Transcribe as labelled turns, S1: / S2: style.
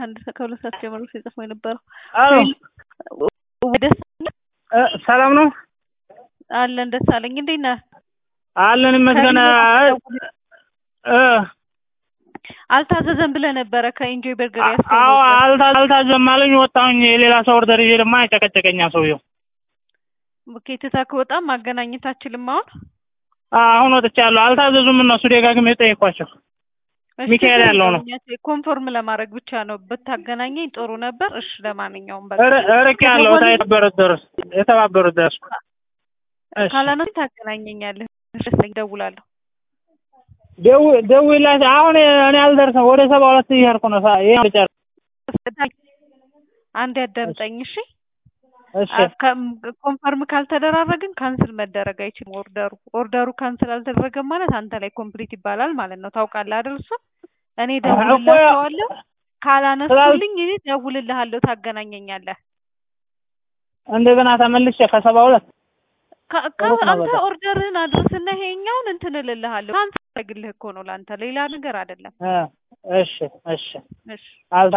S1: ከአንድ ከሁለት ሰዓት ጀምሮ ሲጽፈው የነበረው
S2: አዎ
S1: ደስ
S2: እ ሰላም ነው
S1: አለን ደስ አለኝ። እንዴት ነህ?
S2: አለን ይመስገን። እ
S1: አልታዘዘም ብለህ ነበረ ከኢንጆይ በርገር
S2: አዎ
S1: ያስገባው
S2: አልታ አልታዘም አለኝ። ወጣሁኝ። የሌላ ሰው ኦርደር ይዤ ደግሞ አይጨቀጨቀኛ ሰውየው።
S1: ኦኬ ትተህ ከወጣም ማገናኘት አችልም አሁን
S2: አሁን ወጥቻለሁ። አልታዘዙም እነሱ ደጋግሜ ጠየኳቸው።
S1: እሺ፣
S2: ሚካኤል ያለው ነው።
S1: ኮንፎርም ለማድረግ ብቻ ነው ብታገናኘኝ ጥሩ ነበር። እሺ ለማንኛውም በቃ
S2: እር- እርቅ ያለው የተባበሩት ድረስ የተባበሩት ድረስ እሺ
S1: ካላነሱ ታገናኘኛለህ። እሺ እደውላለሁ።
S2: ደው- ደውይላት አሁን እኔ አልደርስም። ወደ ሰባ ሁለት እየሄድኩ ነው። ሳ- ይሄን ልጨርስ።
S1: አንድ ያዳምጠኝ እሺ።
S2: እሺ
S1: ኮንፈርም ካልተደራረግን ካንስል መደረግ አይችልም። ኦርደሩ ኦርደሩ ካንስል አልተደረገም ማለት አንተ ላይ ኮምፕሊት ይባላል ማለት ነው። ታውቃለህ አይደል? እሱ እኔ ደውልላቸዋለሁ። ካላነሱልኝ እኔ ደውልልሃለሁ፣ ታገናኘኛለህ።
S2: እንደገና ተመልሼ ከሰባ ሁለት
S1: ከ- ከ-
S2: ሩቅ ነው
S1: አንተ
S2: በጣም።
S1: ኦርደርህን አድርስና ይሄኛውን እንትን እልልሃለሁ። ካንስል አደርግልህ እኮ ነው ለአንተ ሌላ ነገር አይደለም።
S2: እ እሺ እሺ
S1: እሺ
S2: አልታ